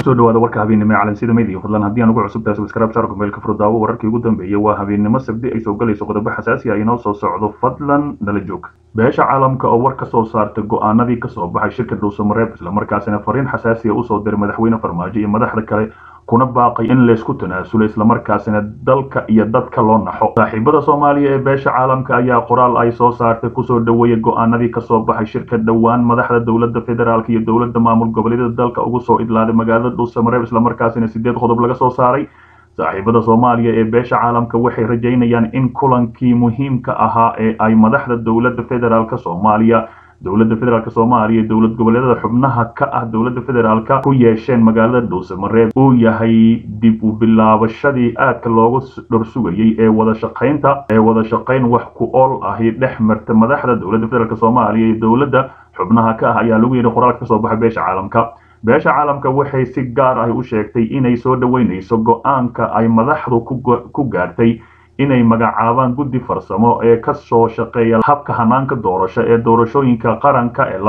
kusoo dhawaada warka habeennimo ee calansida media fadlan haddii aan ugu cusub tahay subscribe saar kumeelka furdaawo wararkii ugu dambeeyay waa habeennimo sabdi ay soo galayso qodobo xasaasi ah inoo soo socdo fadlan nala joog beesha caalamka oo war ka soo saarta go-aanadii kasoo baxay shirka dhuusamareeb islamarkaasina fariin xasaasiya usoo diray madaxweyne farmaajo iyo madaxda kale kuna baaqay in laysku tanaasulo islamarkaasina dalka iyo dadka loo naxo saaxiibada soomaaliya ee beesha caalamka ayaa qoraal ay soo saartay kusoo dhaweeyay go-aanadii kasoo baxay shirka dhowaan madaxda dowladda federaalk iyo dowladda maamul goboleedyada dalka ugu soo idlaaday magaalada dhuusamareeb islamarkaasina sideed qodob laga soo saaray saaxiibada soomaaliya ee beesha caalamka waxay rajaynayaan in kulankii muhiimka ahaa ee ay madaxda dowladda federaalk soomaaliya dowladda federaalk soomaaliya dowlad goboleedada xubnaha ka ah dowladda federaalka ku yeesheen magaalada dhuusamareeb uu yahay dib u bilaabashadii aadka loogu dhorsugayay ee wada shaqaynta ee wada shaqayn wax ku ool ahi dhex marta madaxda dowladda federaalk soomaaliya iyo dowladda xubnaha ka ah ayaa lagu yidhi qoraalka kasoo baxay beesha caalamka beesha caalamka waxay si gaar ah u sheegtay inay soo dhoweynayso go-aanka ay madaxdu ku gaartay inay magacaabaan guddi farsamo ee ka soo shaqeeya habka hanaanka doorasho ee doorashooyinka qaranka ee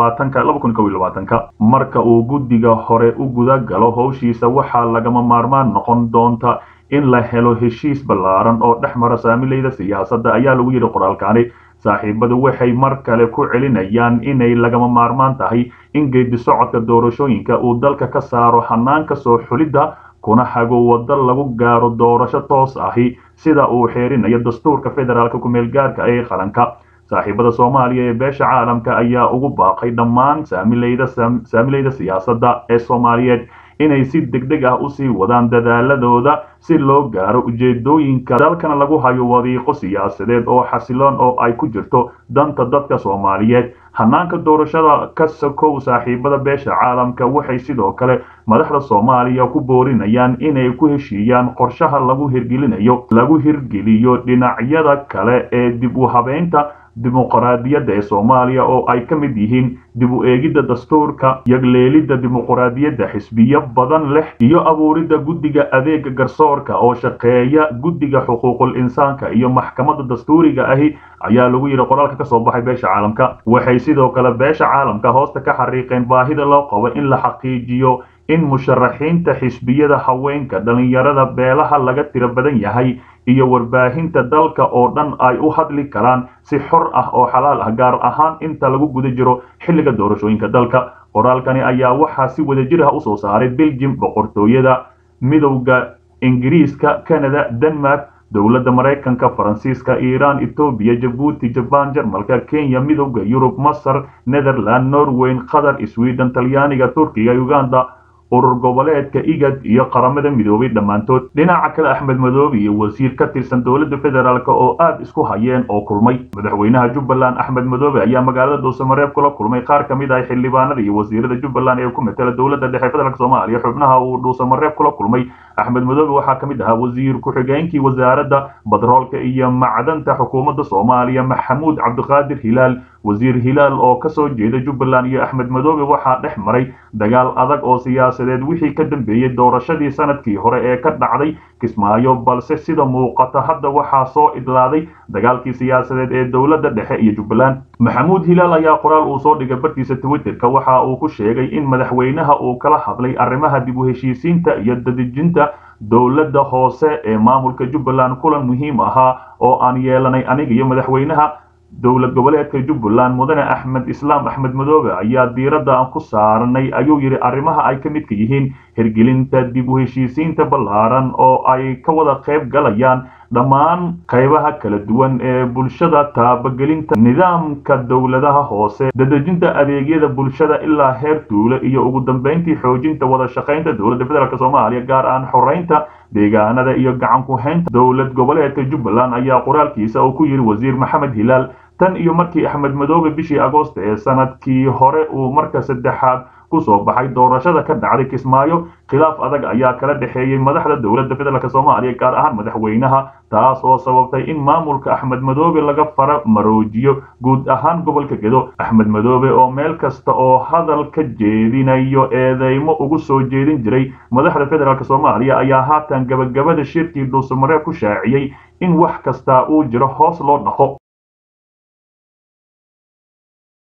marka uu guddiga hore u guda galo howshiisa waxaa lagama maarmaan noqon doonta in la helo heshiis ballaaran oo dhex mara saamilayda siyaasadda ayaa lagu yidhi qoraalkaani saaxiibadu waxay mar kale ku celinayaan inay lagama maarmaan tahay in geedi socodka doorashooyinka uu dalka ka saaro hanaanka soo xulidda kuna hago waddo lagu gaaro doorasho toos ahi sida uu xeerinayo dastuurka federaalka ku-meelgaarka ee qaranka saaxiibada soomaaliya ee beesha caalamka ayaa ugu baaqay dhammaan saamilayda siyaasadda ee soomaaliyeed inay si degdeg ah usii wadaan dadaaladooda si loo gaaro ujeedooyinka dalkana lagu hayo wadiiqo siyaasadeed oo xasiloon oo ay ku jirto danta dadka soomaaliyeed hanaanka doorashada ka sokow saaxiibada beesha caalamka waxay sidoo kale madaxda soomaaliya ku boorinayaan inay ku heshiiyaan qorshaha lagu hirgelinayo lagu hirgeliyo dhinacyada kale ee dib u habeynta dimuqraadiyadda ee soomaaliya oo ay ka mid yihiin dib u eegidda dastuurka yagleelidda dimuqraadiyadda xisbiyo badan leh iyo abuuridda guddiga adeega garsoorka oo shaqeeya guddiga xuquuqul insaanka iyo maxkamadda dastuuriga ahi ayaa lagu yidhi qoraalka kasoo baxay beesha caalamka waxay sidoo kale beesha caalamka hoosta ka xariiqeen baahida loo qabo in la xaqiijiyo in musharaxiinta xisbiyada haweenka dhallinyarada beelaha laga tiro badan yahay iyo warbaahinta dalka oo dhan ay u hadli karaan si xor ah oo xalaal ah gaar ahaan inta lagu guda jiro xilliga doorashooyinka dalka qoraalkani ayaa waxaa si wadajir ah usoo saaray beljim boqortooyada midowda ingiriiska canada denmark dowladda maraykanka faransiiska iiraan etoobiya jabuuti jabaan jarmalka kenya midowda yurub masar netherland norweyn qatar sweden talyaaniga turkiga uganda urur goboleedka igad iyo qaramada midoobay dhammaantood dhinaca kale axmed madoobe iyo wasiir ka tirsan dowladda federaalk oo aad isku hayeen oo kulmay madaxweynaha jubbaland axmed madoobe ayaa magaalada dhuusamareeb kula kulmay qaar ka mid ah xildhibaanada iyo wasiirada jubbaland ee ku matela dowladda dhexe federaalk soomaaliya xubnaha uu dhuusamareeb kula kulmay axmed madoobe waxaa ka mid ahaa wasiir ku-xigeenkii wasaaradda badroolka iyo macdanta xukuumadda soomaaliya maxamuud cabdiqaadir hilaal wasiir hilaal oo kasoo jeeda jubbaland iyo axmed madoobe waxaa dhex maray dagaal adag oo siyaasadeed wixii ka dambeeyey doorashadii sanadkii hore ee ka dhacday kismaayo balse sida muuqata hadda waxaa soo idlaaday dagaalkii siyaasadeed ee dowladda dhexe iyo jubbaland maxamuud hilaal ayaa qoraal uu soo dhigay bartiisa twitterka waxa uu ku sheegay in madaxweynaha uu kala hadlay arrimaha dib u heshiisiinta iyo dadejinta dowladda hoose ee maamulka jubbaland kulan muhiim ahaa oo aan yeelanay aniga iyo madaxweynaha dowlad goboleedka jubbaland mudane axmed islaam axmed madoobe ayaa diiradda aan ku saaranay ayuu yidhi arrimaha ay ka midka yihiin hirgelinta dib u heshiisiinta ballaaran oo ay ka wada qayb galayaan dhammaan qaybaha kala duwan ee bulshada taabagelinta nidaamka dowladaha hoose dadejinta adeegyada bulshada ilaa heer tuulo iyo ugu dambeyntii xoojinta wada shaqaynta dowladda federaalk soomaaliya gaar aan xoreynta deegaanada iyo gacan ku-haynta dowlad goboleedka jubbaland ayaa qoraalkiisa uu ku yidhi wasiir maxamed hilaal tan iyo markii axmed madoobe bishii agoosta ee sanadkii hore uu marka saddexaad kusoo baxay doorashada ka dhacday kismaayo khilaaf adag ayaa kala dhexeeyey madaxda dowladda federaalk soomaaliya gaar ahaan madaxweynaha taas oo sababtay in maamulka axmed madoobe laga fara maroojiyo guud ahaan gobolka gedo axmed madoobe oo meel kasta oo hadal ka jeedinayo eedeymo ugu soo jeedin jiray madaxda federaalk soomaaliya ayaa haatan gabagabada shirkii dhuusamareeb ku shaaciyey in wax kasta uu jiro hoos loo dhaqo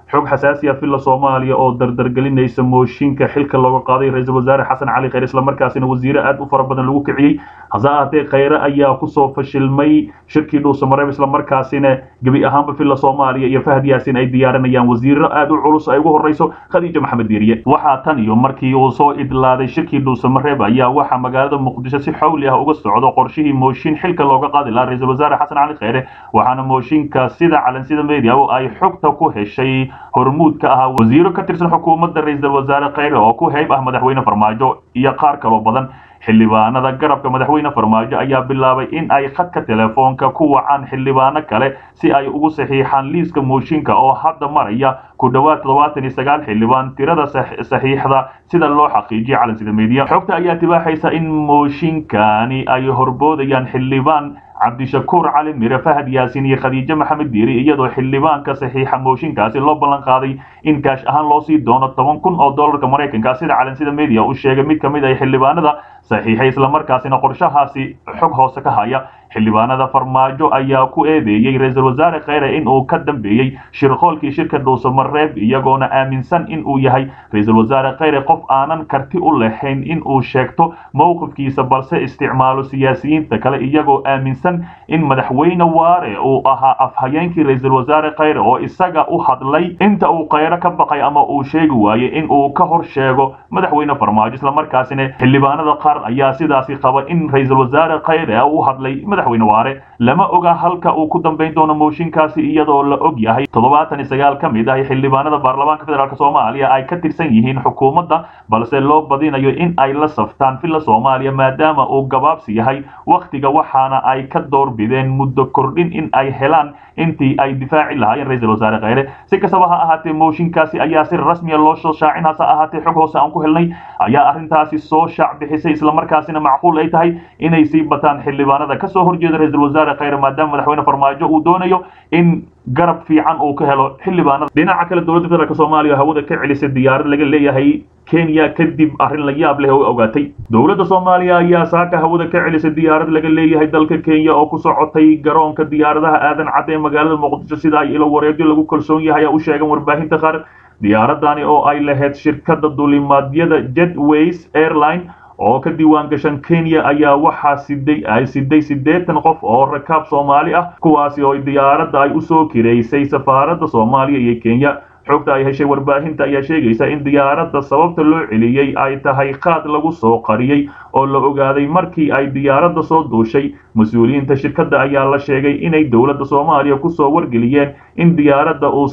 xog xasaasi ah villa soomaaliya oo dardargelinaysa mooshinka xilka looga qaaday ra-iisul wasaare xasan cali khayre islamarkaasina wasiire aad u fara badan lagu kiciyey hase ahaatee khayre ayaa kusoo fashilmay shirkii dhuusamareeb islamarkaasina gebi ahaanba villa soomaaliya iyo fahad yaasin ay diyaarinayaan wasiiro aad u culus ay ugu horreyso khadiija maxamed diiriye waxaa tan iyo markii uu soo idlaaday shirkii dhuusamareeb ayaa waxaa magaalada muqdisho si xawli ah uga socdo qorshihii mooshin xilka looga qaadi lahaa ra-iisul wasaare xasan cali khayre waxaana mooshinka sida calansida media oo ay xogta ku heshay hormuud ka ahaa wasiiro ka tirsan xukuumadda ra-iisul wasaare khayre oo ku heyb ah madaxweyne farmaajo iyo qaar kaloo badan xildhibaanada garabka madaxweyne farmaajo ayaa bilaabay in ay khadka telefoonka ku wacaan xildhibaano kale si ay ugu saxiixaan liiska mooshinka oo hadda maraya ku dhowaad toddobaatan iyo sagaal xildhibaan tirada saxiixda sida loo xaqiijiyay calansida media xogta ayaa tibaaxaysa in mooshinkani ay horboodayaan xildhibaan cabdishakuur cali mire fahad yaasin iyo khadiijo maxamed diiri iyadoo xildhibaanka saxiixa mooshinkaasi loo ballan qaaday in kaash ahaan loo sii doono toban kun oo dollarka maraykanka sida calansida media uu sheegay mid ka mid ah xildhibaanada saxiixay islamarkaasina qorshahaasi xog hoose ka haya xildhibaanada farmaajo ayaa ku eedeeyey ra-iisul wasaare khayre in uu ka dambeeyey shirqoolkii shirka dhuusamareeb iyagoona aaminsan in uu yahay ra-iisul wasaare khayre qof aanan karti u lahayn in uu sheegto mowqifkiisa balse isticmaalo siyaasiyiinta kale iyagoo aaminsan in madaxweyne waare uu ahaa afhayeenkii ra-iisul wasaare khayre oo isaga u hadlay inta uu khayre ka baqay ama uu sheegi waayey in uu ka hor sheego madaxweyne farmaajo islamarkaasina xildhibaanada qaar ayaa sidaasi qaba in ra-iisul wasaare khayre u hadlay madaxweyne waare lama oga halka uu ku dambayn doono mooshinkaasi iyadoo la og yahay toddobaatan iyo sagaal ka mid ah xildhibaanada baarlamaanka federaalk soomaaliya ay ka tirsan yihiin xukuumadda balse loo badinayo in ay la saftaan villa soomaaliya maadaama uu gabaabsi yahay wakhtiga waxaana ay ka doorbideen muddo kordhin in ay helaan intii ay difaaci lahaayeen ra-iisul wasaare khayre si kastaba ha ahaatee mooshinkaasi ayaa si rasmiya loo soo shaacin hase ahaatee xog hoose aan ku helnay ayaa arrintaasi soo shaac bixisay islamarkaasina macquul ay tahay inay sii bataan xildhibaanada kasoo horjeeda ra-iisul wasaare khayre maadaama madaxweyne farmaajo uu doonayo in garab fiican uu ka helo xildhibaanada dhinaca kale dowladda federaalk soomaaliya hawada ka celisay diyaarad laga leeyahay kenya kadib arrin la yaab leh oo ogaatay dowladda soomaaliya ayaa saaka hawada ka celisay diyaarad laga leeyahay dalka kenya oo ku socotay garoonka diyaaradaha aadan cad ee magaalada muqdisho sida ay ilo wareegyo lagu kalsoon yahay u sheegan warbaahinta qaar diyaaradani oo ay lahayd shirkadda dulimaadyada jetways airline oo ka diiwaan gashan kenya ayaa waxaa siday ay siday siddeetan qof oo rakaab soomaali ah kuwaasi oo diyaaradda ay usoo kireysay safaaradda soomaaliya iyo kenya xogta ay heshay warbaahinta ayaa sheegaysa in diyaaradda sababta loo celiyey ay tahay qaad lagu soo qariyey oo la ogaaday markii ay diyaaradda soo duushay mas-uuliyiinta shirkadda ayaa la sheegay inay dowladda soomaaliya kusoo wargeliyeen in diyaaradda uu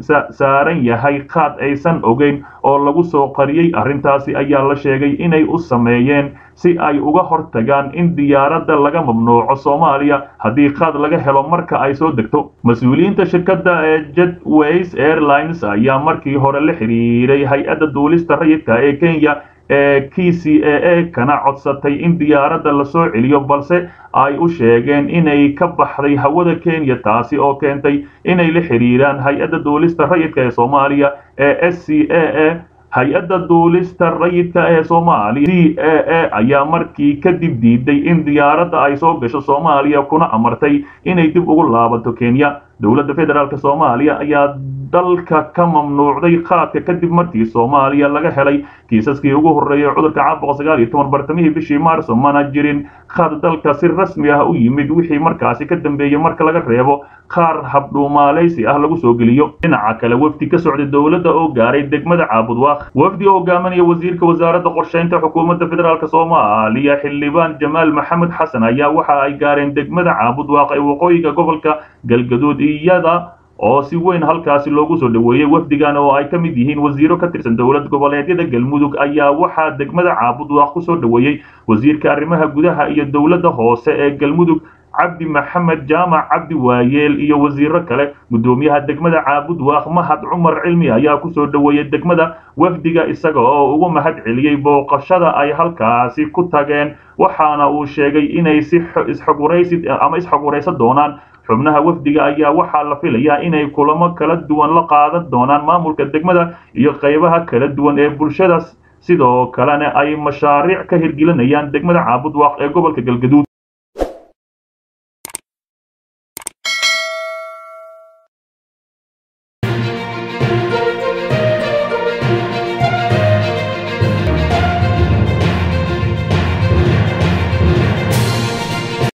saaran yahay qaad aysan ogeyn oo lagu soo qariyey arrintaasi ayaa la sheegay inay u sameeyeen si ay uga hortagaan in diyaaradda laga mamnuuco soomaaliya haddii qaad laga helo marka ay soo degto mas-uuliyiinta shirkadda ee jetways airlines ayaa markii hore la xiriiray hay-adda duulista rayidka ee kenya ee k c a a kana codsatay in diyaaradda lasoo celiyo balse ay u sheegeen inay ka baxday hawada kenya taasi oo keentay inay la xiriiraan hay-adda duulista rayidka ee soomaaliya ee s c a a hay-adda duulista rayidka ee soomaaliya c a a ayaa markii kadib diiday in diyaaradda ay soo gasho soomaaliya kuna amartay inay dib ugu laabato kenya dowladda federaalk soomaaliya ayaa dalka ka mamnuucday qaadka kadib markii soomaaliya laga helay kiisaskii ugu horreeyay cudurka caabuqa sagaal iyo toban bartamihii bishii maarso mana jirin qaad dalka si rasmi ah u yimid wixii markaasi ka dambeeyey marka laga reebo qaar habdhuumaalaysi ah lagu soo geliyo dhinaca kale wafdi ka socday dowladda oo gaaray degmada caabudwaaq wafdi oo hogaaminaya wasiirka wasaaradda qorshaynta xukuumadda federaalk soomaaliya xildhibaan jamaal maxamed xasan ayaa waxa ay gaareen degmada caabudwaaq ee waqooyiga gobolka galgaduud iyada oo si weyn halkaasi loogu soo dhoweeyey wafdigan oo ay ka mid yihiin wasiiro ka tirsan dowlad goboleedyada galmudug ayaa waxaa degmada caabudwaaq ku soo dhoweeyey wasiirka arrimaha gudaha iyo dowladda hoose ee galmudug cabdi maxamed jaamac cabdi waayeel iyo wasiiro kale guddoomiyaha degmada caabudwaaq mahad cumar cilmi ayaa kusoo dhoweeyey degmada wafdiga isaga oo ugu mahad celiyey booqashada ay halkaasi ku tageen waxaana uu sheegay inay si isxogwaraysi ama isxogwaraysan doonaan xubnaha wafdiga ayaa waxaa la filayaa inay kulamo kala duwan la qaadan doonaan maamulka degmada iyo qaybaha kala duwan ee bulshada sidoo kalena ay mashaariic ka hirgelinayaan degmada caabudwaaq ee gobolka galgaduud